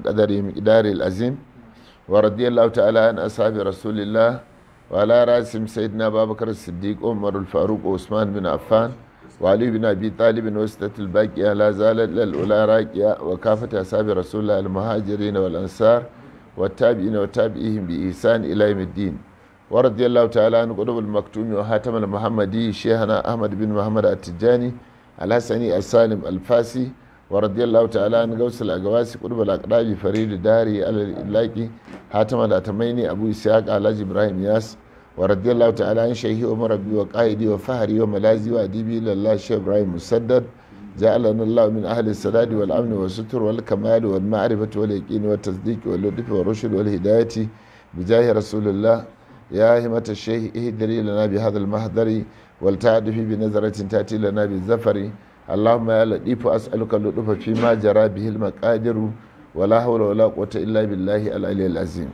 قدره مقداره العظيم ورضي الله تعالى عن أصحاب رسول الله وعلى رأسهم سيدنا أبا بكر الصديق عمر الفاروق وعثمان بن عفان وعلي بن أبي طالب وسطة الباقية لا زالت للأولى راكية وكافة أصحاب رسول الله المهاجرين والأنصار والتابعين وتابعيهم بإحسان إلى يوم الدين ورضي الله تعالى عن قطب المكتوم وحاتم المحمدي شيخنا أحمد بن محمد التجاني الحسني السالم الفاسي ورضي الله تعالى عن غوث الأقواس قطب الأقراب فريد داري على الإلاقي حاتم الأتميني أبو إسحاق علاج إبراهيم ياس ورضي الله تعالى عن شيخي عمر ربي وقائدي وفهري وملازي وأديبي لله الشيخ إبراهيم مسدد جعلنا الله من أهل السداد والأمن والستر والكمال والمعرفة واليقين والتصديق واللطف والرشد والهداية بجاه رسول الله يا همة الشيخ اهدري لنا بهذا المحضر ولتعرفي بنظرة تأتي لنا بالزفر اللهم يا لطيف أسألك اللطف فيما جرى به المقادر ولا حول ولا قوة إلا بالله العلي العظيم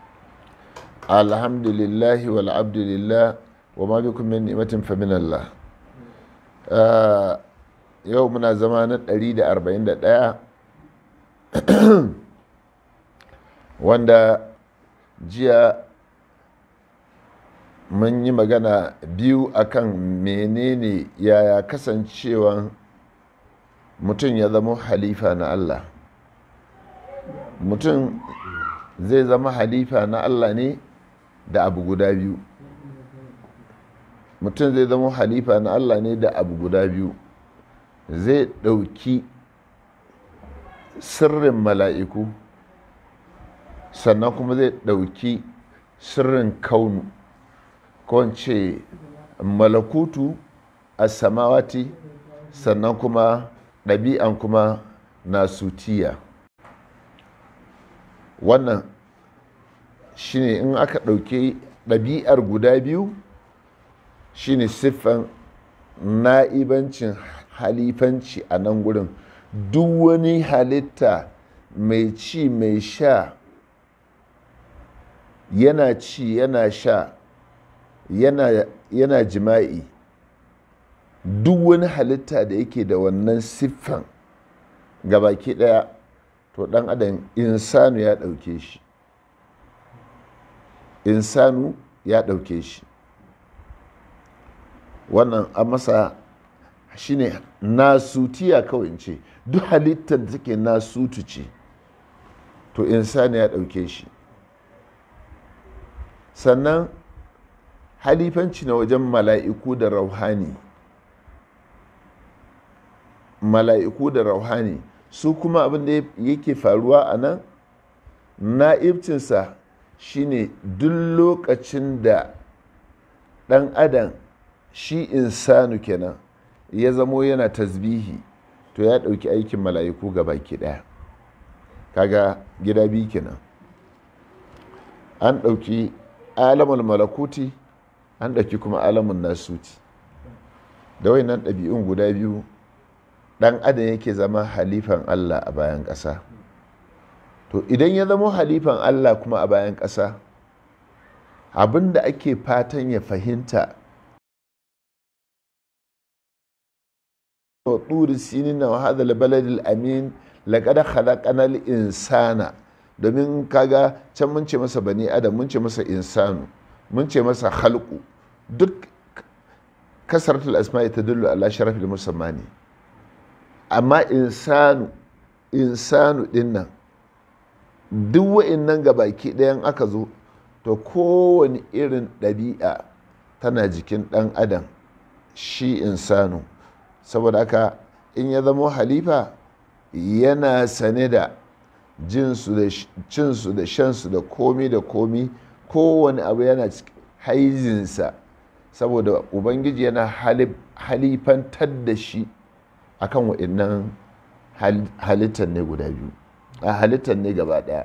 الحمد لله والعبد لله وما بكم من نعمة فمن الله آه يومنا زمان 141 wanda jiya mun yi magana biyu akan menene yaya kasancewan mutum ya zama halifa na Allah mutum zai zama halifa na Allah ne da abu guda biyu mutum zai zama halifa na Allah ne da abu guda biyu zai ɗauki sirrin mala'iku sannan kuma zai ɗauki sirrin kaunu ce malakutu a samawati sannan kuma ɗabi'an kuma nasutiya wannan shine in aka ɗauki ɗabi'ar guda biyu shine siffan na'ibancin halifanci a nan gurin duk wani halitta mai ci mai sha yana ci yana sha yana, yana jima'i duk wani halitta da yake da wannan siffan gabaki daya to dan adam insanu ya dauke shi insanu ya dauke shi wannan a masa shine nasutiya kawai ce duk halittar da take nasutu ce to insanu ya dauke shi sannan halifanci na wajen mala'iku da rauhani mala'iku da rauhani su kuma abin da yake faruwa a nan na'ibcinsa shine duk lokacin da ɗan adam shi insanu kenan ya zamo yana tasbihi to ya ɗauki aikin mala'iku ga baki ɗaya kaga gida biyu kenan an ɗauki alamul malakuti an ɗauki kuma alamun nasuti da nan ɗabi'un guda biyu ɗan adam yake zama halifan allah a bayan ƙasa to idan ya zama halifan allah kuma a bayan ƙasa abinda ake fatan ya fahimta turi sinin na hadal baladil amin laƙada khalaqanal insana domin kaga can mun ce masa bani adam mun ce masa insanu mun ce masa halku duk kasaratul asma'i ta dullu ala sharafil musammani amma insanu insanu din nan duk wa'innan baki ɗayan aka zo to kowane irin ɗabi'a tana jikin ɗan adam shi insanu saboda haka in ya zama halifa yana sane da jinsu da cinsu da shansu da komi da komi kowane abu yana haizinsa saboda ubangiji yana halifantar da shi akan waɗannan halittar ne guda biyu a halittar ne gaba ɗaya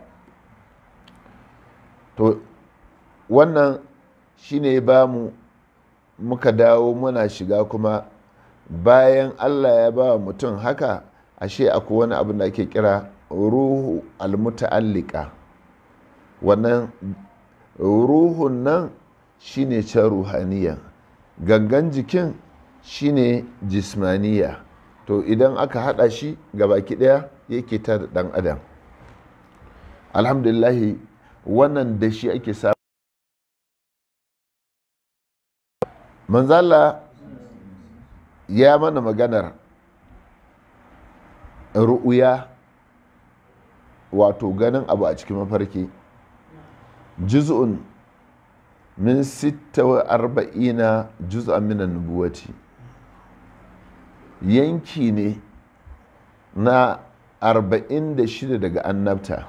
to wannan shine ba mu muka dawo muna shiga kuma bayan allah ya ba mutum haka ashe akwai wani abin da ake kira ruhu almuta'allika wannan ruhun nan shine can ruhaniya gangan jikin shine jismaniya to idan aka hada shi baki daya yake ta da dan adam alhamdulillahi wannan da shi ake samu manzala ya mana maganar ru'uya wato ganin abu a cikin mafarki juz'un min sitta wa arba'ina juz'an minan nubuwati yanki ne na arba'in da shida daga annabta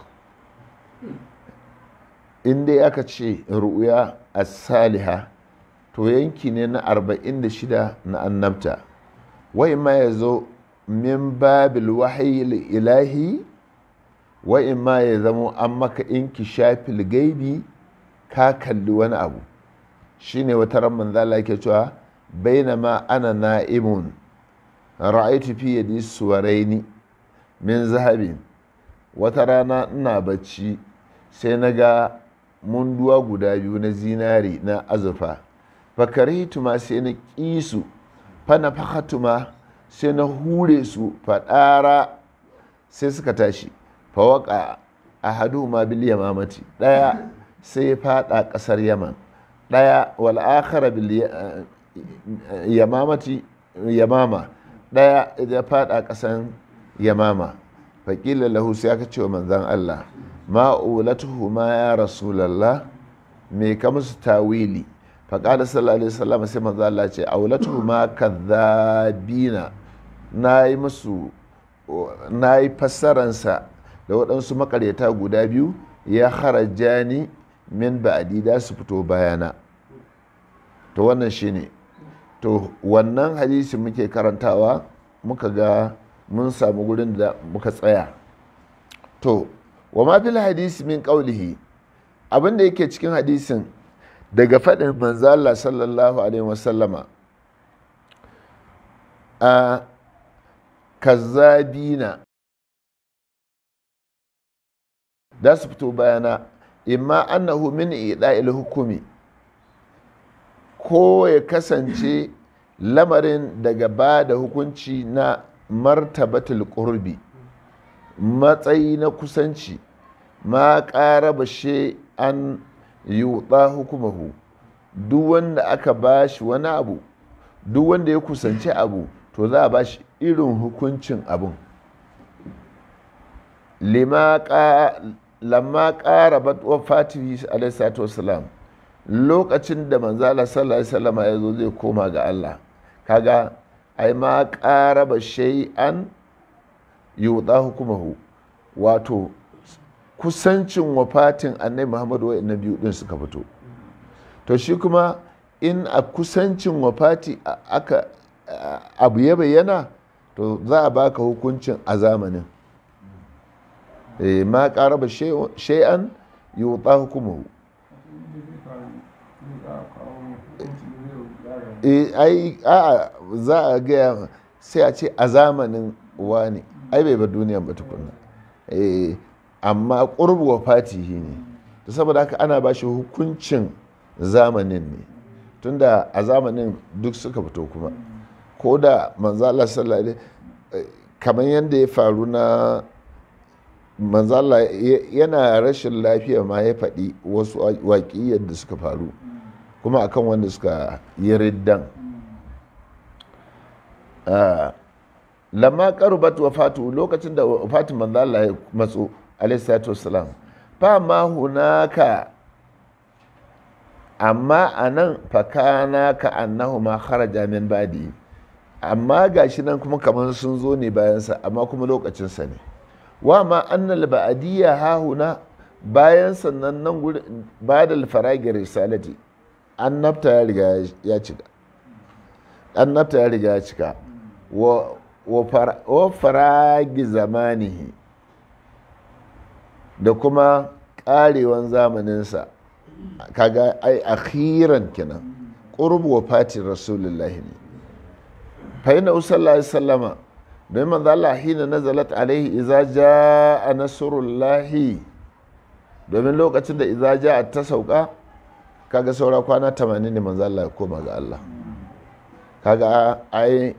inda aka ce ru'uya a saliha to yanki ne na arba'in da shida na annabta wai ma ya zo min babil wahayi ilahi wai ma ya zamo an maka inki shafil gaibi ka kalli wani abu shine wata ran manzala ke cewa bainama ana na'imun ra'aitu fi yadi suwaraini min zahabin wata rana ina bacci sai na ga munduwa guda biyu na zinari na azurfa fakaritu ma sai na ƙi su fana fakatu ma sai na hure su faɗara sai suka tashi fawaka a hadu ma bil yamamati ɗaya sai ya faɗa ƙasar yaman ɗaya wal akhara bil yamamati yamama ɗaya ya faɗa ƙasan yamama faƙila lahu sai aka ce wa manzan Allah ma'ulatuhu ma ya rasulallah me ka musu tawili faƙada sallallahu alaihi wasallam sai manzan Allah ce aulatuhu ma kadhabina na yi musu na yi fassaransa da waɗansu makaryata guda biyu ya haraja ni min ba'adi da su fito bayana to wannan shine to wannan hadisi muke karantawa muka ga mun samu gurin da muka tsaya to wa ma fil hadisi min qawlihi abin da yake cikin hadisin daga faɗin manzo Allah sallallahu alaihi wasallama a kazzabina da su fito bayana imma annahu min ida'il hukumi ko ya kasance lamarin daga ba da hukunci na martabatul qurbi matsayi na kusanci ma ƙara bashe an yuɗa hukumahu duk wanda aka ba shi wani abu duk wanda ya kusanci abu to za a ba shi irin hukuncin abun lamma ƙara batwa fatihi alaihi wasalam lokacin da manzala sallallahu alaihi wasallam ya zo zai koma ga Allah kaga ai ma ƙara ba shay'an yuɗa hukumahu wato kusancin wafatin annai muhammadu wa na biyu din suka fito to shi kuma in a kusancin wafati aka abu ya bayyana to za a baka hukuncin a zamanin ma ƙara ba shay'an yuɗa hukumahu ai a za a gaya sai a ce a zamanin wani ai bai bar duniya ba tukunna amma ƙurbu wa fatihi ne ta saboda haka ana ba shi hukuncin zamanin ne tunda a zamanin duk suka fito kuma ko da manzala sallallahu kamar yadda ya faru na manzala yana rashin lafiya ma ya faɗi wasu waƙi yadda suka faru kuma akan wanda suka yi riddan lamma karubat wafatu lokacin da wafatin manzo Allah ya matso alayhi salatu wassalam fa ma hunaka amma anan fakana ka annahu ma kharaja min badi amma gashi nan kuma kamar sun zo ne bayansa amma kuma lokacin sa ne wa ma annal ba'diyya ha huna bayan sannan nan gurin badal faragi risalati annabta ya riga ya cika annabta ya riga ya cika wa faragi zamanihi da kuma karewan zamaninsa kaga ai akhiran kenan qurbu wa fatin rasulullahi ne fa inna sallallahu alaihi wasallama don manzo Allah hina nazalat alaihi idza jaa nasrullahi domin lokacin da idza jaa ta sauka kaga saura kwana 80 ne manzo Allah ya koma ga Allah kaga ai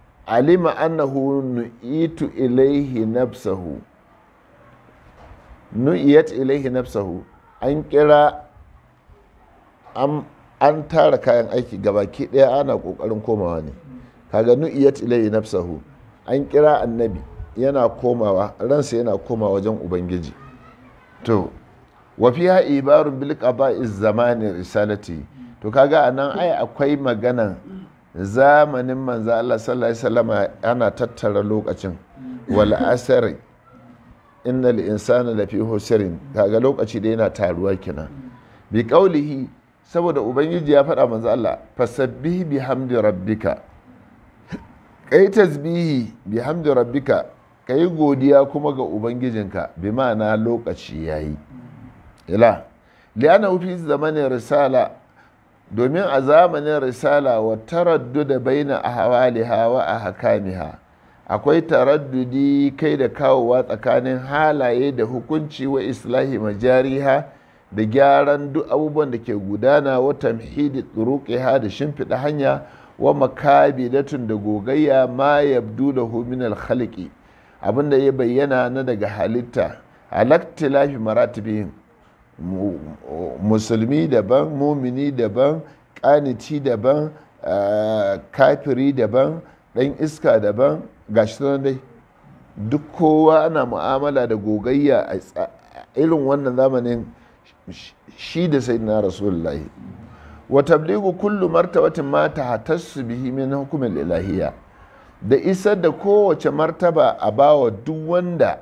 alima annahu nu'itu ilaihi nafsahu nu'iyat ilaihi nafsahu an kira an tara kayan aiki gabaki daya ana kokarin komawa ne kaga nu'iyat ilaihi nafsahu an kira annabi yana komawa ransa yana komawa wajen ubangiji to wa fiha ibarun bil qada'i zamani risalati to kaga anan ai akwai maganan zamanin manzo Allah sallallahu alaihi wasallam ana tattara lokacin wal asri innal insana lafi husrin kaga lokaci da yana taruwa kenan bi qaulihi saboda ubangiji ya faɗa manzo Allah fasabbih bihamdi rabbika kai tasbihi bihamdi rabbika kai godiya kuma ga ubangijinka bi ma'ana lokaci yayi ila li'ana fi zamanin risala domin a zamanin risala wa taradduda baina ahwaliha wa ahkamiha akwai taraddudi kai da kawowa tsakanin halaye da hukunci wa islahi majariha da gyaran duk abubuwan da ke gudana wa tamhidi turuqiha da shimfiɗa hanya wa makabidatun da gogayya ma yabdu da min al-khalqi abinda ya bayyana na daga halitta alaktilafi maratibihim musulmi daban mumini daban kaniti daban kafiri daban ɗan iska daban gashi nan dai duk kowa ana mu'amala da gogayya a irin wannan zamanin shi da sai na rasulullahi wa tabligu kullu martabatin ma tahtassu bihi min hukumin ilahiyya da isar da kowace martaba a bawa duk wanda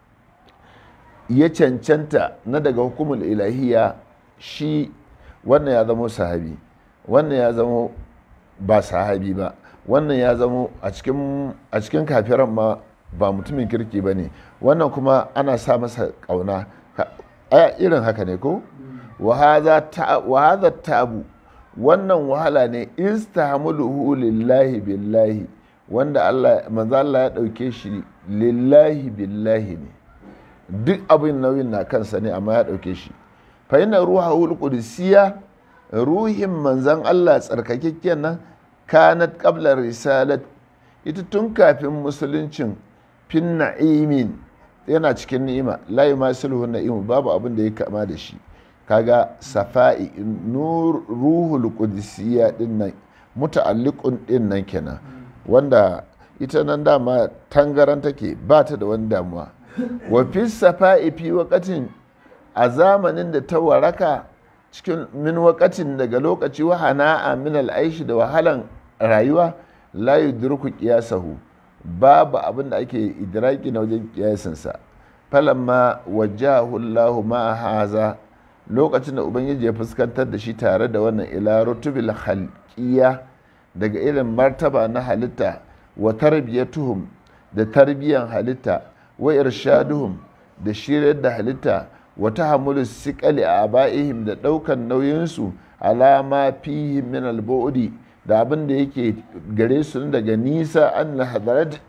ya cancanta na daga hukumul ilahiya shi wannan ya zama sahabi wannan ya zama ba sahabi ba wannan ya zama a cikin kafiran ma ba mutumin kirki ba ne wannan kuma ana sa masa ƙauna irin haka ne ko wahaza tabu wannan wahala ne istahamuluhu lillahi billahi wanda Allah manzo Allah ya ɗauke shi lillahi billahi ne duk abin nauyin na kansa ne amma ya ɗauke shi fa yana ruha qudsiya ruhin manzan Allah tsarkakekken nan kanat qabla risalat ita tun kafin musuluncin fin na'imin yana cikin ni'ima la yumasiluhu na'imu babu abin da ya kama da shi kaga safa'i nur ruhul qudsiya din nan muta'alliqun din nan kenan wanda ita nan dama tangaran take ba ta da wani damuwa wa fi safa'i fi wakatin a zamanin da ta waraka cikin min wakatin daga lokaci wa hana'a min al'aishi da wahalan rayuwa la yudriku qiyasahu babu abin da ake idraki na wajen kiyasinsa falamma wajahu Allah ma haza lokacin da ubangiji ya fuskantar da shi tare da wannan ila rutubil khalqiyya daga irin martaba na halitta wa tarbiyatuhum da tarbiyan halitta wa irshaduhum da shiryar da halitta wa tahammulu siqali a aba'ihim da daukan nauyinsu alama fihim min al-bu'di da abin da yake gare su daga nisa an hadarat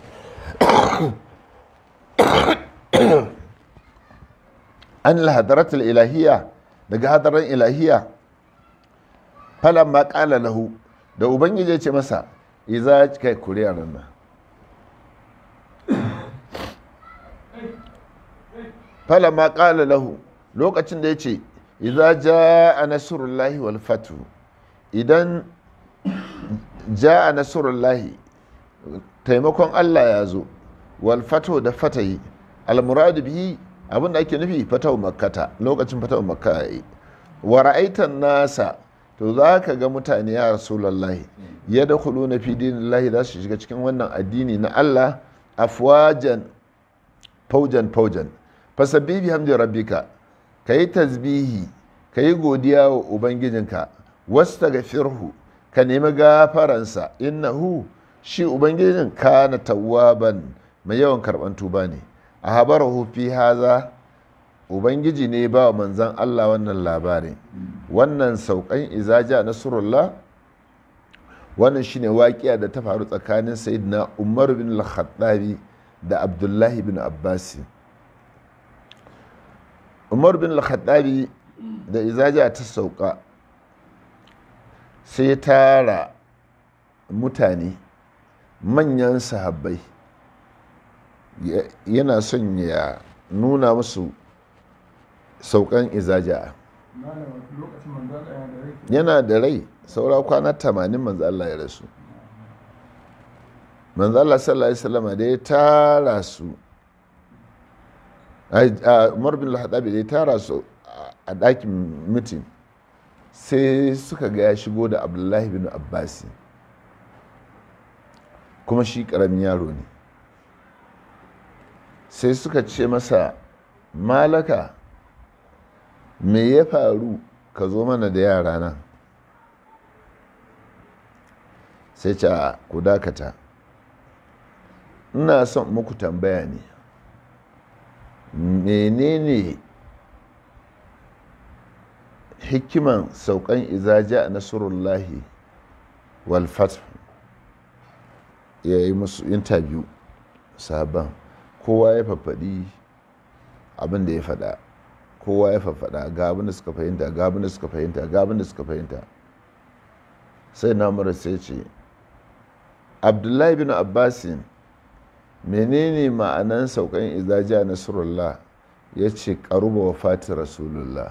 an hadarat ilahiyya daga hadaran ilahiyya falamma qala lahu da ubangiji ya ce masa iza kai kuriyar nan falamma qala lahu lokacin da ya ce iza jaa nasrullahi wal fatu idan jaa nasrullahi taimakon Allah ya zo wal fatu da fatahi al muradu bihi abin da ake nufi fatahu makkata lokacin fatahu makka yayi wa ra'aitan nasa to za ka ga mutane ya rasulullahi ya da kulu na fi dinillahi za su shiga cikin wannan addini na Allah afwajan faujan faujan fasabbi bi hamdi rabbika kayi tasbihi kayi godiya wa ubangijinka wastaghfirhu ka nemi gafaransa innahu shi ubangijin kana tawwaban mai yawan karban tuba ne a habarahu fi haza ubangiji ne ba wa manzan Allah wannan labarin wannan saukan izaja nasrullah wannan shine waƙiya da ta faru tsakanin sayyidina umar bin al-khattabi da abdullahi bin abbasi umar bin al-khattabi da izaja ta sauka sai tara mutane manyan sahabbai yana son ya nuna musu saukan izaja malam lokacin manzo Allah yana da rai yana da rai saura kwana tamanin manzo Allah ya rasu manzo Allah sallallahu alaihi wasallam da ya tara su ai, a Umar bin al-Hadabi da ya tara su a ɗakin mitin sai suka ga ya shigo da Abdullahi bin Abbasi kuma shi ƙaramin yaro ne sai suka ce masa malaka me ya faru ka zo mana da yara nan sai ce a ku dakata ina son muku tambaya ne menene hikiman saukan izaja a nasarullahi walfat ya yi musu interview sabon kowa ya fafaɗi abin da ya faɗa kowa ya fafaɗa ga abin da suka fahimta ga abin da suka fahimta ga abin da suka fahimta sai namura sai ce abdullahi bin abbasin menene ma'anan saukan izaja nasrullah ya ce karuba wa fati rasulullah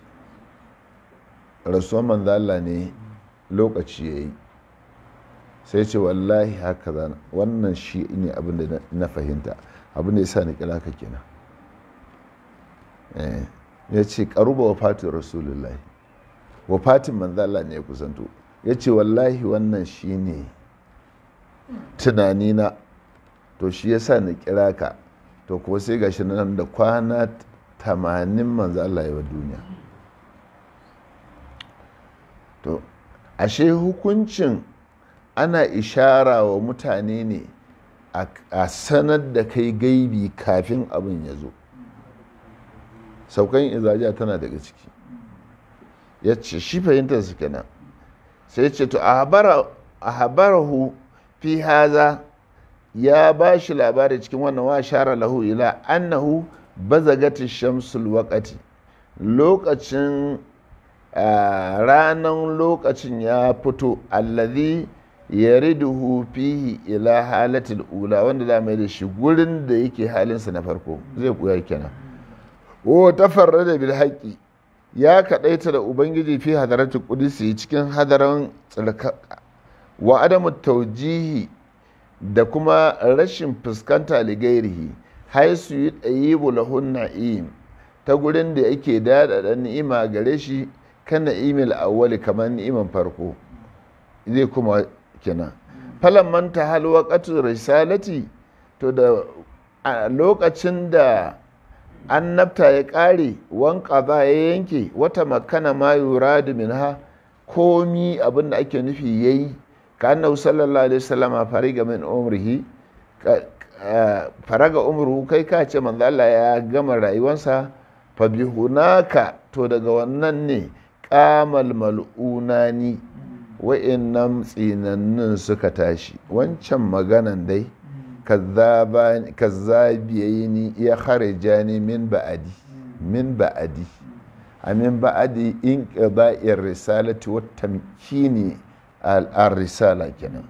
rasuwan manzala ne lokaci ya yi sai ce wallahi haka zana wannan shi ne abin da na fahimta abin da ya sa ni kira ka kenan ya ce karuba wa fati rasulullah wa fatin manzala ne ya kusanto ya ce wallahi wannan shi ne tunanina to shi ya sa na kira ka to kuwa sai gashi nan da kwana tamanin manzo Allah ya wa duniya to ashe hukuncin ana ishara wa mutane ne a sanar da kai gaibi kafin abin ya zo saukan izaja tana daga ciki ya ce shi fahimtar su kenan sai ce to a habarahu fi haza ya ba shi labari cikin wannan wa shara lahu ila annahu bazagati shamsul waqati lokacin ranan lokacin ya fito allazi yariduhu fihi ila halatil ula wanda da mai da shi gurin da yake halinsa na farko zai kuya kenan o tafarrada bil haqqi ya kadaita da ubangiji fi hadaratul qudsi cikin hadaran tsarka wa adamu taujihi da kuma rashin fuskanta ligairihi haisu yi ɗayibu lahun na'im ta gurin da yake daɗaɗa ni'ima gare shi kan na'imil awwali kamar ni'iman farko zai kuma kina falan manta hal waqatu risalati to da a lokacin da annabta ya ƙare wanka ba ya yanke wata makana ma yuradu minha komi abin da ake nufi yayi ka annahu sallallahu alaihi wasallam fariga min umrihi faraga umru kai ka ce manzo Allah ya gama rayuwarsa fa bi hunaka to daga wannan ne qamal mal'unani wa'annan tsinannin suka tashi wancan maganan dai kazzabiyaini ya kharija ni min ba'adi min ba'adi a min ba'adi in qada'ir risalati wa tamkini al-risala kenan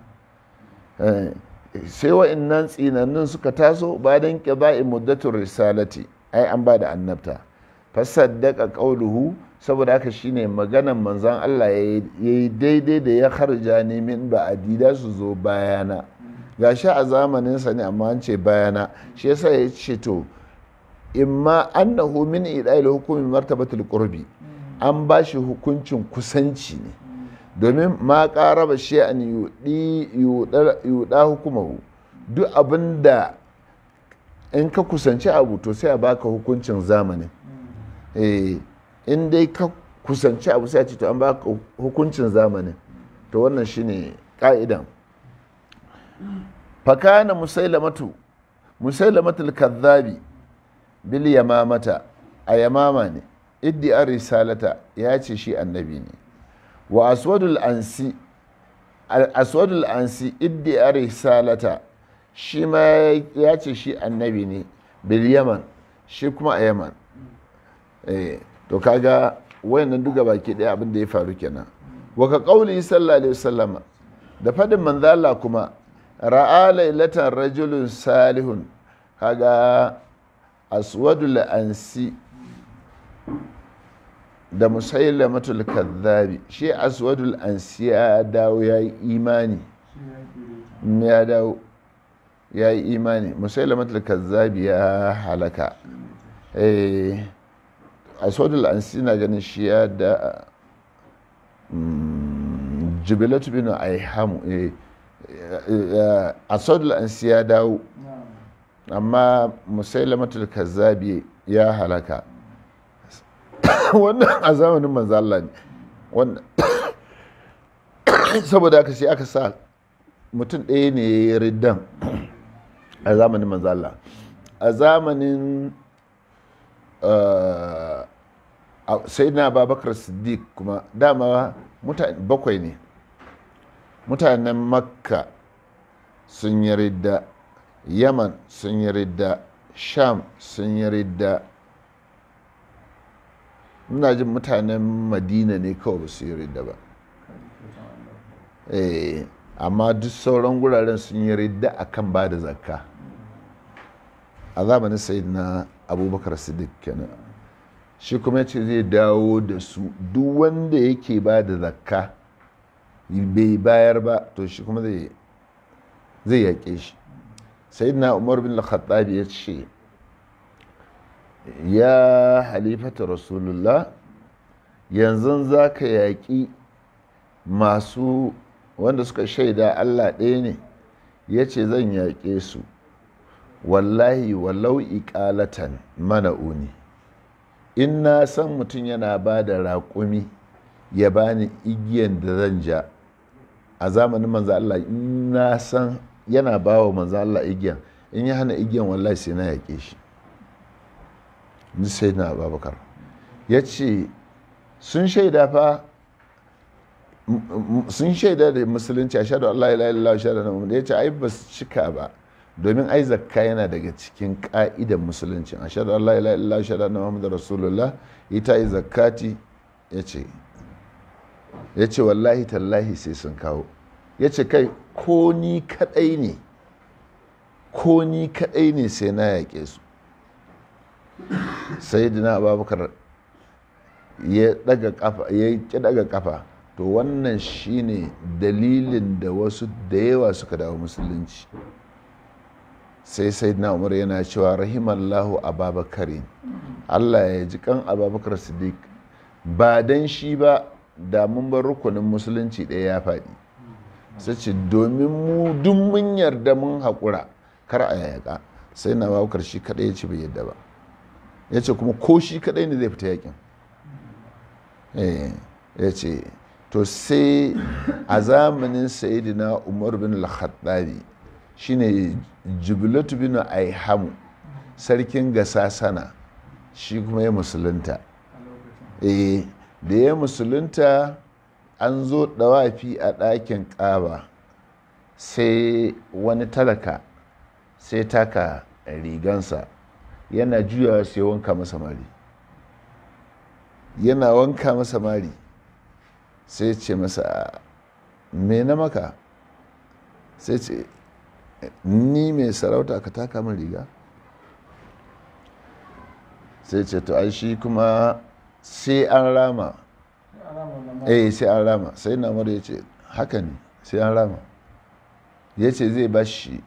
sai wa'annan tsinannin suka taso bayan qada'i muddatur risalati ai an ba da annabta fasaddaka qauluhu saboda haka shine maganan manzon Allah yayi daidai da ya kharja ni min ba'adi da su zo bayana gashi a zamaninsa ne amma an ce bayana shi yasa ya ce to imma annahu min ida'il hukumi martabatul qurbi an ba shi hukuncin kusanci ne domin ma qaraba shay'an yudi yuda hukumahu duk abinda in ka kusanci abu to sai a baka hukuncin zamanin eh in dai ka kusanci abu sai a ce to an baka hukuncin zamanin to wannan shine ka'idan fakana musailamatu musailamatul kadhabi bil yamamata a yamama ne iddi'ar risalata ya ce shi annabi ne wa aswadul ansi aswadul ansi iddi'ar risalata shi ma ya ce shi annabi ne bil yaman shi kuma a yaman eh to kaga wayannan duka baki daya abin da ya faru kenan wa ka qauli sallallahu alaihi wasallama da fadin manzala kuma ra'a lailatan rajulun salihun kaga aswadul ansi da musailamatul kadhabi shi aswadul ansi ya dawo ya yi imani shi ya ke da ya dawo ya yi imani musailamatul kadhabi ya halaka eh aswadul ansi na ganin shi ya da mm, jubilatu bin aihamu eh eh, aswadul ansi ya dawo na amma musailamatul kazzabi ya halaka wannan a zamanin manzo Allah ne wannan saboda haka sai aka sa mutum ɗaya ne ya yi riddan a zamanin manzo Allah a zamanin sai na babakar siddiq kuma dama mutane bakwai ne mutanen makka sun yi ridda yaman sun yi ridda sham sun yi ridda ina jin mutanen madina ne kawai ba su yi ridda ba Eh, amma duk sauran guraren sun yi ridda akan ba da zakka a zamanin sayyidina abubakar siddiq kenan shi kuma ce zai dawo da su duk wanda yake ba da zakka bai bayar ba to shi kuma zai zai yaƙe shi sayyidina umar bin al-khattab ya ce ya halifata rasulullah yanzu za ka yaƙi masu wanda suka shaida allah ɗaya ne ya ce zan yaƙe su wallahi walau iƙalatan mana'uni in na san mutum yana ba da raƙumi ya bani igiyan da zan ja a zamanin manzo Allah in na san yana ba wa manzo Allah igiyan in ya hana igiyan wallahi sai na yaƙe shi ni sai na babakar ya ce sun shaida fa sun shaida da musulunci a shaɗu Allah ila ila shaɗu na muhammadu ya ce ai ba su cika ba domin ai zakka yana daga cikin ƙa'idan musulunci a shaɗu Allah ila ila shaɗu na muhammadu rasulullah ita yi zakkati ya ce ya ce wallahi tallahi sai sun kawo ya ce kai ko ni kaɗai ne ko ni kaɗai ne sai na yaƙe su sai dina abubakar ya daga kafa ya ki daga kafa to wannan shine dalilin da wasu da yawa suka dawo musulunci sai sai na umar yana cewa rahimallahu ababakarin allah ya ji kan ababakar siddiq ba dan shi ba da mun bar rukunin musulunci ɗaya ya faɗi sai ce domin mu duk mun yarda mun haƙura kar a yaƙa sai na abubakar shi kaɗai ya ci bai yadda ba ya ce kuma ko shi kaɗai ne zai fita yaƙin ya ce to sai a zamanin sayidina umar bin al-khattabi shine jubilatu bin aihamu sarkin gasasana shi kuma ya musulunta a lokacin eh da ya musulunta an zo dawafi a ɗakin ƙaba sai wani talaka sai taka rigansa yana juyawa sai wanka masa mari yana wanka masa mari sai ce masa me na maka sai ce ni mai sarauta ka taka min riga sai ce to ai shi kuma sai an rama sai alama da ma eh sai an rama sai na mara ya ce haka ne sai an rama ya ce zai ba shi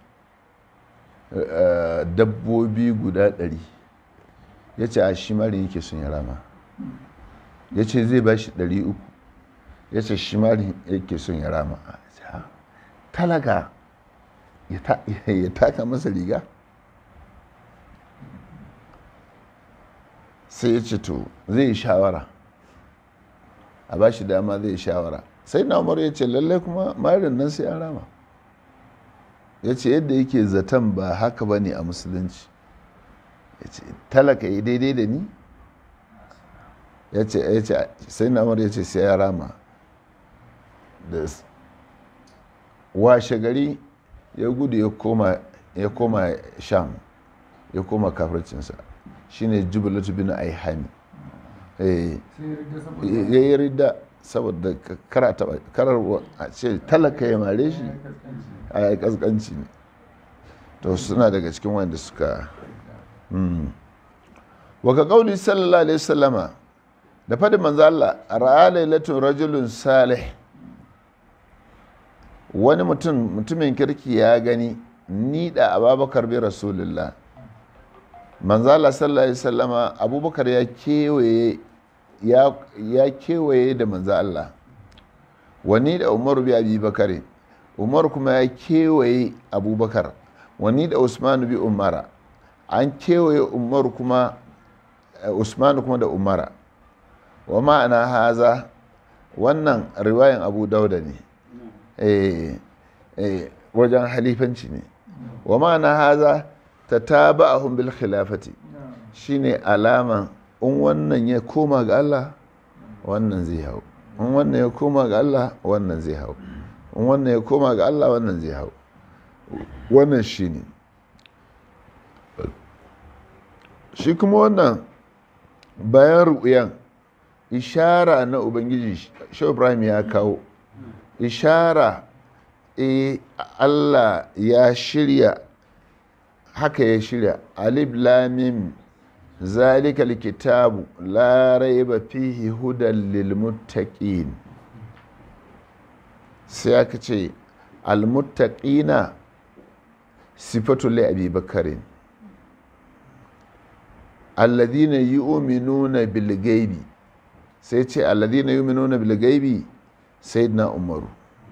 eh, dabbobi guda ɗari ya ce a shi mari yake sun ya rama ya ce zai ba shi ɗari uku ya ce shi mari yake son ya rama A ce, "Ha, talaga ya ta- ya taka masa riga sai ya ce to zai yi shawara a ba shi dama zai yi shawara sai na umar ya ce lallai kuma marin nan sai an rama ya ce yadda yake zaton ba haka ba ne a musulunci ya ce talaka yi daidai da ni ya ce ya ce sai na umar ya ce sai ya rama da s- washe gari ya gudu ya koma ya koma sham ya koma kafircinsa shine jubilatu bin aihami eh sai ya rage saboda ya yi rida saboda ka- kara taba karar wa- a ce talaka ya mare shi ya kaskanci a yi kaskanci ne to suna daga cikin wanda suka mm. wa ka kauli sallallahu alaihi wasallama da fadin manzo Allah ra'a lailatun rajulun salih wani mutum mutumin kirki ya gani ni da ababakar bi rasulullah manzo Allah sallallahu alaihi wasallama abubakar ya kewaye ya, ya kewaye da manzo Allah wani da umar bi abi bakare umar kuma ya kewaye abubakar wani da usman bi umara an kewaye umar kuma usman kuma da umara wa ma'ana haza wannan riwayan abu dauda ne eh, eh, wajen halifanci ne wa ma'ana haza ta taba a bil khilafati shine alaman in wannan ya koma ga Allah wannan zai hau in wannan ya koma ga Allah wannan zai hau in wannan ya koma ga Allah wannan zai hau wannan shine shi kuma wannan bayan ru'uyan ishara na ubangiji shi ibrahim ya kawo ishara e allah ya shirya haka ya shirya alif lamim zalika kitabu la raiba fihi hudan lil muttaqin sai aka ce al muttaqina sifatu li abi bakarin alladhina yu'minuna bil ghaibi sai ce alladhina yu'minuna bil ghaibi sayyidina umaru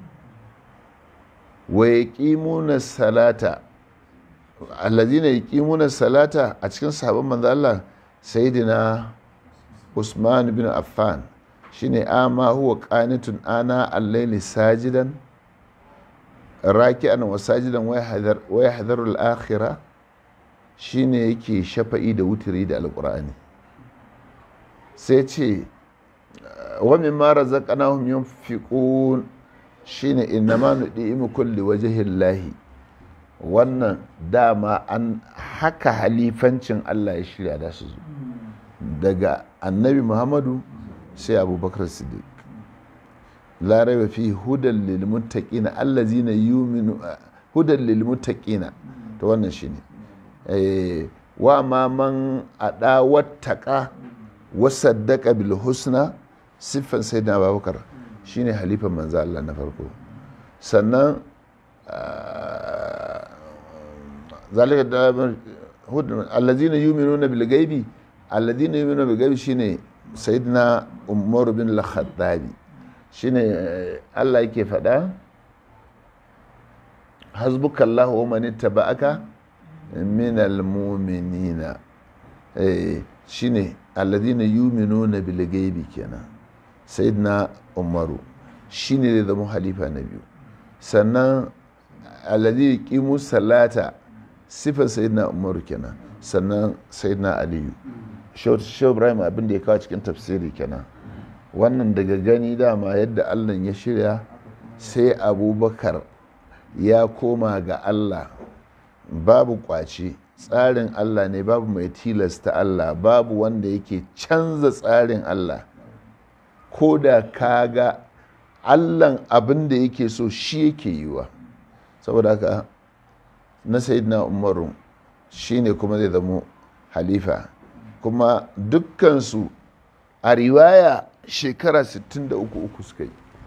wa yaqimuna salata alladhina yaqimuna salata a cikin sahabban manzo Allah sayyidina Usman bin Affan shine ama huwa qanitun ana al-layli sajidan raki'an wa sajidan wa yahdharu al-akhirah shine yake shafa'i da wutiri da alkur'ani sai ce wa mimma razaqnahum yunfiqun shine innama nudimu kulli wajhillahi wannan dama an haka halifancin Allah ya shirya da su zo daga annabi Muhammadu sai Abubakar Siddiq la raiba fi hudan lil muttaqina allazina yu'minu hudan lil muttaqina to wannan shine wa ma man aɗa wattaka wasaddaka bil husna siffan sai na babakar shine halifan manzo Allah na farko sannan zalika da hudun allazina yu'minuna bil ghaibi allazina yu'minuna bil ghaibi shine sayyidina umar bin al-khattabi shine Allah yake faɗa hasbukallahu wa man ittaba'aka minal muminina shine alladhina yuminuna bil ghaibi kenan sayyidina umaru shine zai zama halifa na biyu sannan alladhi yuqimu salata sifar sayyidina umaru kenan sannan sayyidina aliyu shehu ibrahim abin da ya kawo cikin tafsiri kenan wannan daga gani dama yadda allah ya shirya sai abubakar ya koma ga allah babu kwace tsarin Allah ne babu mai tilasta Allah babu wanda yake canza tsarin Allah ko da ka ga Allahn abin da yake so shi yake yiwa saboda haka na sayidina umaru shi ne kuma zai zamo halifa kuma dukkansu a riwaya shekara 63 uku suka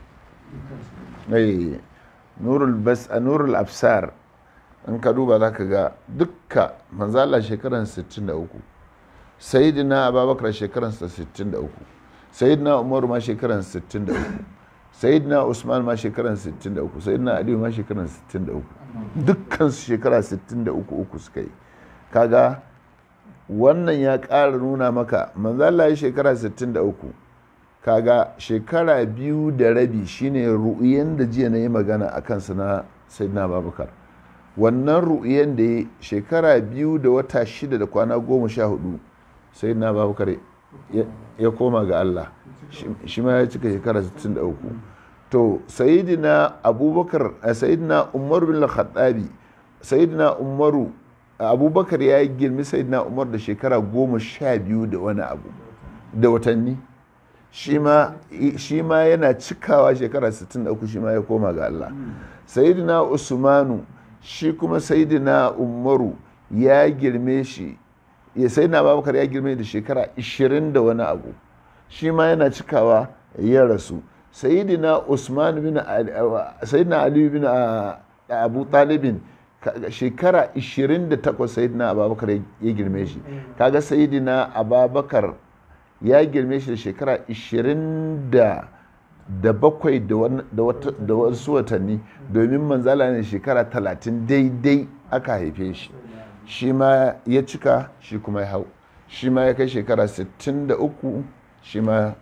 yi nurul absar in ka duba za ka ga dukka manzala shekaran 63 sayidina ababakar shekaransa 63 sayidina umaru ma shekaran 63 sayidina usman ma shekaran 63 sayidina aliyu ma shekaran 63 dukkan su shekara 63 uku suka yi kaga wannan ya ƙara nuna maka manzala ya shekara 63 kaga shekara biyu da rabi shine ru'uyen da jiya na yi magana a kansa na sayidina ababakar wannan ru'iyan da ya shekara biyu da wata shida da kwana goma sha hudu sai na babakar ya koma ga Allah shi ma ya cika shekara 63 to sayidina abubakar sayidina umar bin al-khattabi sayidina umaru abubakar ya yi girmi sayidina umar da shekara goma sha biyu da wani abu da watanni shi ma yana cikawa shekara 63 shi ma ya koma ga Allah sayidina usmanu shi kuma sayidina umaru ya girme shi ya sai na babakar ya girme da shekara 20 da wani abu shi ma yana cikawa ya rasu sayidina usman bin sayidina ali bin abu talibin shekara 28 sayidina ababakar ya girme shi kaga sayidina ababakar ya girme shi da shekara 20 da bakwai da wasu watanni domin manzala ne shekara 30 daidai aka haife shi shi ma ya cika shi kuma ya hau shi ma ya kai shekara 63 shi ma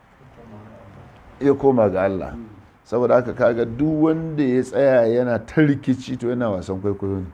ya koma ga Allah saboda haka kaga duk wanda ya tsaya yana ta rikici to yana wasan kwaikwayo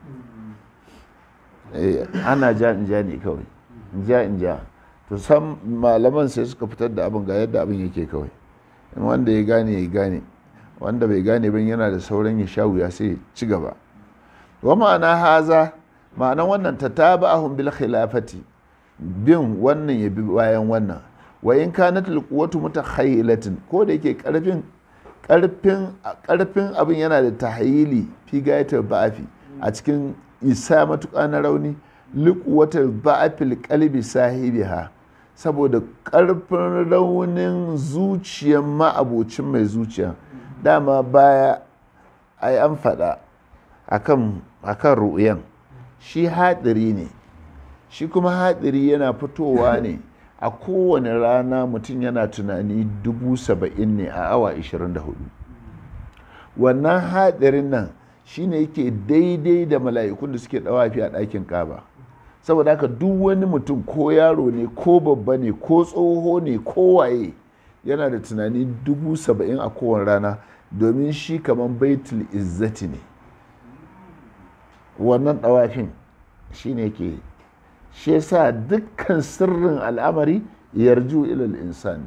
ne ana ja in ja ne kawai in ja in ja to san malaman sai suka fitar da abin ga yadda abin yake kawai in wanda ya gane ya gane wanda bai gane bin yana da sauran ya sha wuya sai ci gaba wa ma'ana haza ma'anan wannan ta taba ahun bil khilafati bin wannan ya bi bayan wannan wa in kanat al quwwatu mutakhayyilatin ko da yake karfin karfin karfin abin yana da tahayyili fi gayatar ba'afi a cikin isa matuƙa na rauni liquwatar ba'afil qalbi sahibiha saboda ƙarfin raunin zuciyar ma'abocin mai zuciya dama baya ai an faɗa akan akan ru'yan shi haɗari ne shi kuma haɗari yana fitowa ne a kowane rana mutum yana tunani dubu saba'in ne a awa 24 wannan haɗarin nan shine yake daidai da mala'ikun da suke ɗawafi a ɗakin kaba saboda haka duk wani mutum ko yaro ne ko babba ne ko tsoho ne ko waye yana da tunani dubu saba'in a kowane rana domin shi kamar baitul izzati ne wannan ɗawafin shi ne ke shi yasa dukkan sirrin al'amari yarju ilal insan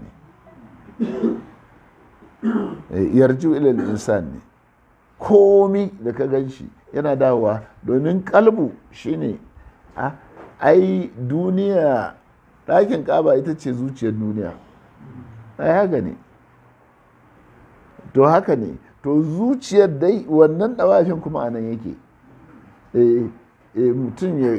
ne yarju ilal insan ne komi da ka gan shi yana dawowa domin kalbu shine a ai duniya ɗakin ƙaba ita ce zuciyar duniya ai haka ne to haka ne to zuciyar dai wannan ɗawafin kuma a nan yake mutum ya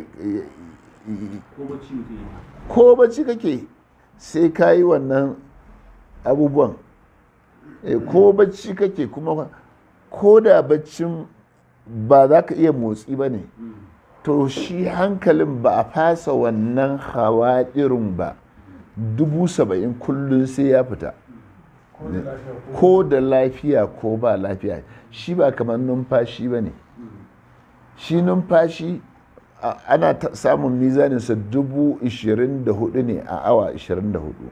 ko bacci kake sai ka yi wannan abubuwan ko bacci kake kuma ko da baccin ba za ka iya motsi ba ne to shi hankalin ba a fasa wannan hawaɗirin ba dubu saba'in kullum sai ya fita ko da lafiya ko ba lafiya shi ba kamar numfashi ba ne shi numfashi ana samun mizaninsa dubu ishirin da hudu ne a awa ishirin da hudu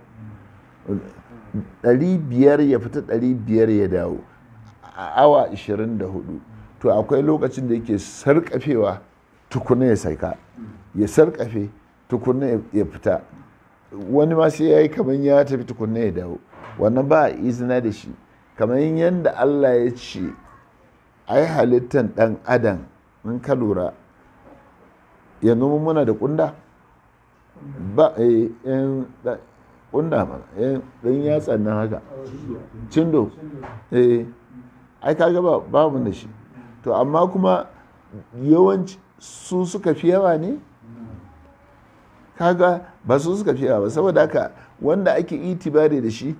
ɗari biyar ya fita ɗari biyar ya dawo a awa 24 to akwai lokacin da yake sarkafewa tukuna ya saika ya sarkafe tukuna ya fita wani ma sai ya yi kamar ya tafi tukuna ya dawo wannan ba a izina da shi kamar yadda allah ya ce ai halittan dan adam in ka lura ya noma muna da kunda ba yan kunda ma yan yatsa nan haka cindo eh ai kaga ba babu da shi to amma kuma yawanci su suka fi yawa ne kaga ba su suka fi yawa ba saboda haka wanda ake itibari da shi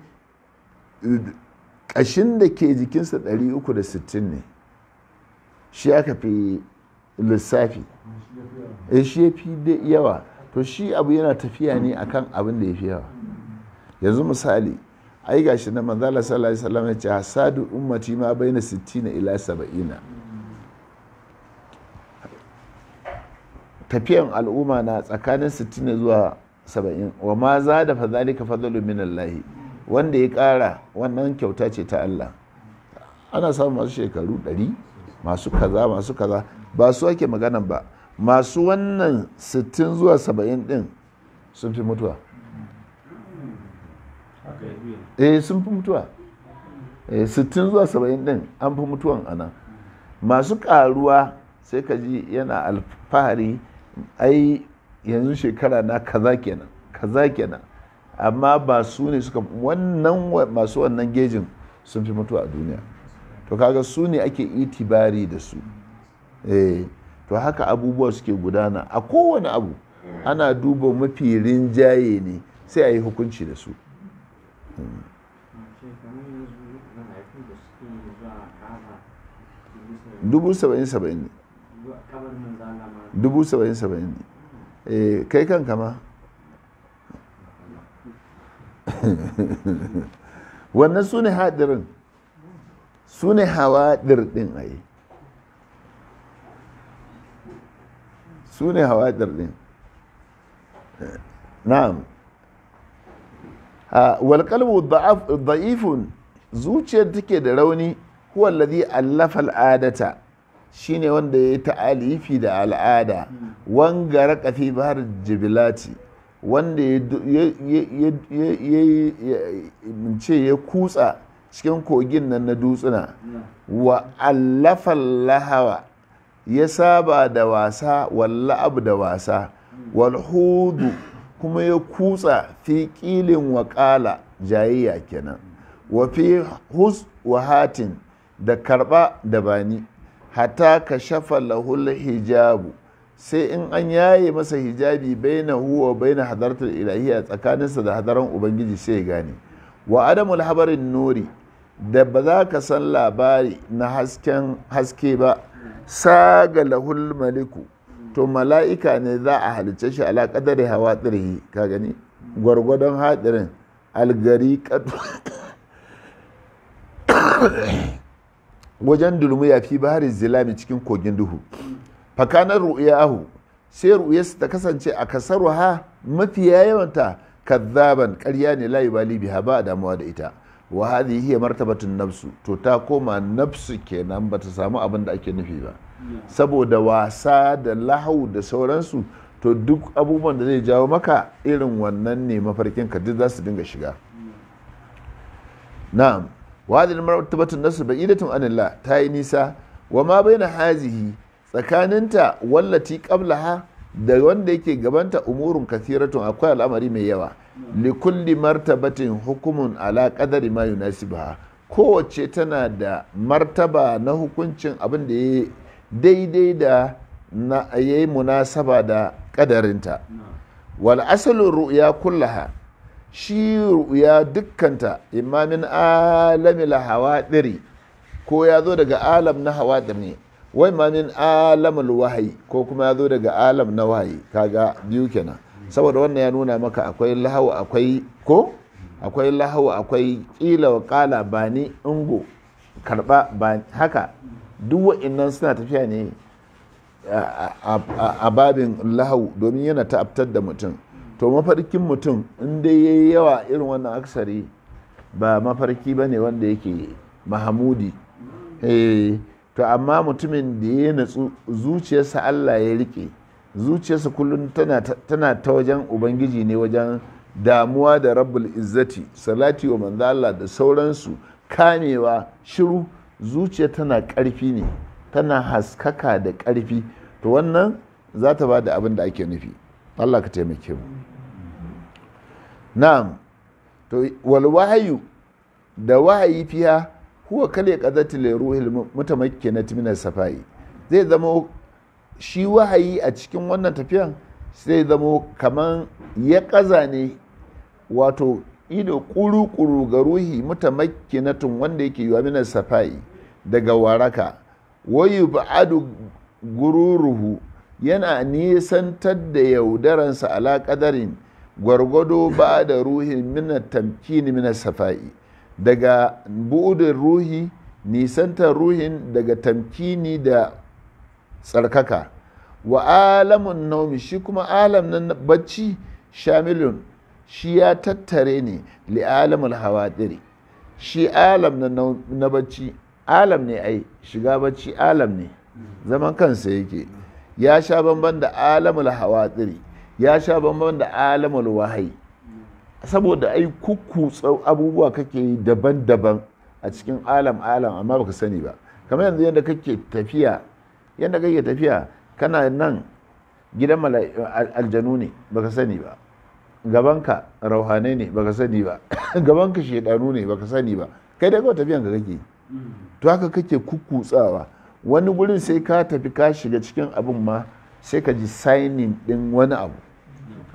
ƙashin da ke jikinsa 360 ne shi aka fi lissafi e shi ya fi yawa to shi abu yana tafiya ne akan abin da ya fi yawa yanzu misali ai gashi na manzala sallallahu alaihi wasallam ya ce hasadu ummati ma baina 60 ila 70 tafiyan al'umma na tsakanin 60 zuwa 70 wa ma za da fadhalika fadlu min Allah wanda ya kara wannan kyauta ce ta Allah ana samun masu shekaru 100 masu kaza masu kaza ba su ake magana ba masu wannan 60 zuwa 70 din sun fi mutuwa eh sun fi mutuwa eh 60 zuwa 70 din an fi mutuwan ana masu karuwa sai ka ji yana alfahari ai yanzu shekara na kaza kenan kaza kenan amma ba su ne suka wannan masu wannan gejin sun fi mutuwa a duniya to kaga su ne ake itibari da su eh to haka abubuwa suke gudana a kowane abu ana duba mafi rinjaye ne sai a yi hukunci da su dubu saba'in saba'in ne dubu saba'in saba'in ne Eh, kai kanka ma wannan su ne hadirin su ne hawadir din a yi su ne hawadir din na'am walƙalbu da'ifun zuciyar take da rauni huwa alladhi allafa al'adata shine wanda ya yi ta'alifi da al'ada wanga raka fi bahar jibilati wanda ya ce ya kutsa cikin kogin nan na dutsuna wa allafa lahawa ya saba da wasa walla abu da wasa walhudu kuma ya kutsa fi ƙilin waƙala jayayya kenan wa fi hus wa hatin da karɓa da bani hata ka shafa lahul hijabu sai in an yaye masa hijabi baina huwa baina hadartar ilahiyya tsakaninsa da hadaran ubangiji sai ya gane wa adamul habarin nuri da ba za ka san labari na hasken haske ba saga lahul maliku to mala'ika ne za a halice shi ala kadari hawa tsirhi ka gani gwargwadon hadirin algari wajen dulmu ya fi bahari zilami cikin kogin duhu fakanar ru'yahu sai ru'yarsa ta kasance a kasaru ha mafiya yawanta kazzaban ƙarya ne layi bali biha ba damuwa da ita wa hadhihi hiya martabatun nafsu to ta koma nafsu kenan bata samu abin da ake nufi ba saboda wasa da lahau da sauransu to duk abubuwan da zai jawo maka irin wannan ne mafarkin ka duk za su dinga shiga na'am wa hadhihi martabatun nafsu ba'idatun anillah ta yi nisa wa ma baina hazihi tsakaninta wallati qablaha da wanda yake gabanta umurun kathiratun akwai al'amari mai yawa likulli martabatin hukumun ala qadari ma yunasibaha kowace tana da martaba na hukuncin abin da ya daidai da na yayi munasaba da kadarinta wal asalin ru'ya kullaha shi ru'ya dukkanta imamin alamil hawadiri ko ya zo daga alam na hawadir ne wai ma min alamul wahayi ko kuma ya zo daga alam na wahayi kaga biyu kenan saboda wannan ya nuna maka akwai lahawu akwai ko akwai lahawu akwai kila wa kala ba ni ingo karba ba haka duk wa'annan suna tafiya ne a babin lahawu domin yana ta'abtar da mutum to mafarkin mutum in dai yayi yawa irin wannan aksari ba mafarki ba ne wanda yake mahamudi to amma mutumin da ya natsu zuciyarsa Allah ya rike zuciyarsa kullum tana ta wajen ubangiji ne wajen damuwa da rabbul izzati salati wa manzo Allah da sauransu kamewa shiru zuciya tana ƙarfi ne tana haskaka da ƙarfi to wannan za ta ba da abin da ake nufi Allah ka taimake mu na'am to wal wahayu da wahayi fiya huwa kale qadati li ruhil mutamakkinati min safai zai zama shi wahayi a cikin wannan tafiyan zai zama kaman ya kaza ne wato ido kuru-kuru ga ruhi mutamakkinatun wanda yake yiwa min safai daga waraka wayu ba'adu gururuhu yana nisantar da yaudaransa ala kadarin gwargwado ba da ruhin min tamkini min safai daga buɗin ruhi nisantar ruhin daga tamkini da tsarkaka wa alamun naumi shi kuma alam na bacci shamilun shi ya tattare ne li'alamul hawadiri shi alam na bacci alam ne ai shiga bacci alam ne zaman kansa yake ya sha bamban da alamul hawadiri ya sha bamban da alamul wahayi saboda ai kukkutsa abubuwa kake yi daban-daban a cikin alam alam amma baka sani ba kamar yanzu yadda kake tafiya yadda kake tafiya kana nan gidan aljanu ne baka sani ba gabanka rauhanai ne baka sani ba gabanka shedanu ne baka sani ba kai da kawai tafiyan ka kake to haka kake kukkutsawa wani gurin sai ka tafi ka shiga cikin abin ma sai ka ji signing din wani abu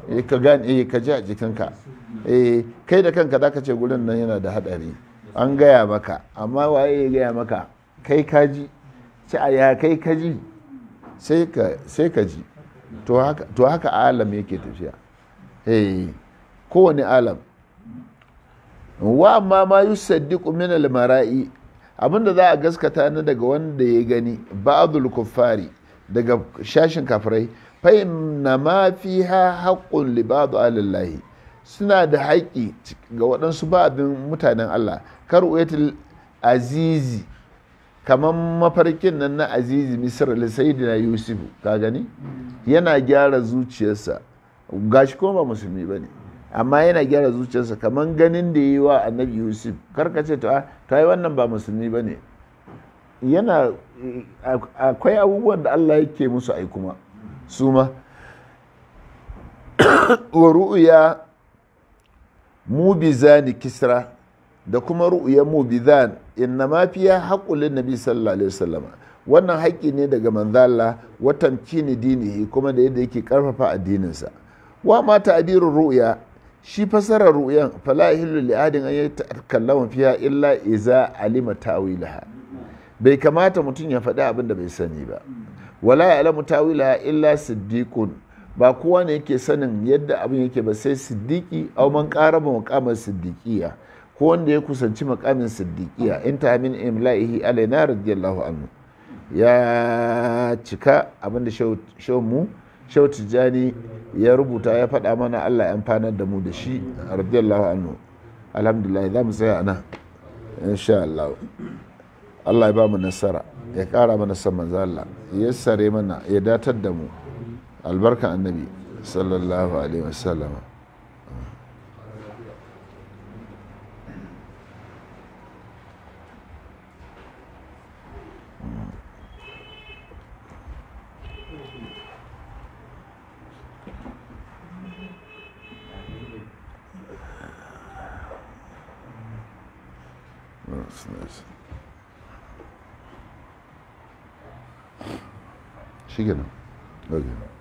eh ka gane eh ka ji a jikinka eh kai da kanka zaka ce gurin nan yana da hadari an gaya maka amma waye ya gaya maka kai ka ji ci a ya kai ka ji sai ka sai ka ji to haka to haka alam yake tafiya eh kowane alam wa amma ma yusaddiqu min al-mara'i abinda za a gaskata na daga wanda ya gani ba'dul kuffari daga shashin kafirai fa inna ma fiha haqqun li ba'd alillahi suna da haƙƙi ga waɗansu ba'din mutanen Allah kar uyatul azizi kamar mafarkin nan na azizi misr sayyidina yusuf ka gani yana gyara zuciyarsa gashi kuma ba musulmi bane amma yana gyara zuciyarsa kamar ganin da yi wa annabi yusuf karka ce ta yi wannan ba musulmi ba ne yana akwai abubuwan da allah yake musu ai kuma su ma wa ru'uya mubizani kisra da kuma ru'uya mubizan inna ma fiya haƙulin nabi sallallahu alaihi wasallam wannan haƙƙi ne daga manzala watan kini dinihi kuma da yadda yake karfafa addininsa wa ma ta'birur ru'ya shi fasarar ru'yan fala yahillu li adin an yatakallama fiha illa iza alima ta'wilaha bai kamata mutum ya faɗi abin da bai sani ba wala ya'lamu ta'wilaha illa siddiqun ba kowa ne yake sanin yadda abin yake ba sai siddiqi aw man qaraba maqamar siddiqiya ko wanda ya kusanci maqamin siddiqiya in ta min imla'ihi alaina radiyallahu anhu ya cika abin da shau mu shau tijjani ya rubuta ya faɗa mana Allah ya amfanar da mu da shi radiyallahu anhu alhamdulillah za mu tsaya nan insha Allah Allah ya ba mu nasara ya ƙara mana san manzo Allah ya sare mana ya datar da mu albarkan annabi sallallahu alaihi wasallam That's nice. shi kenan. Okay.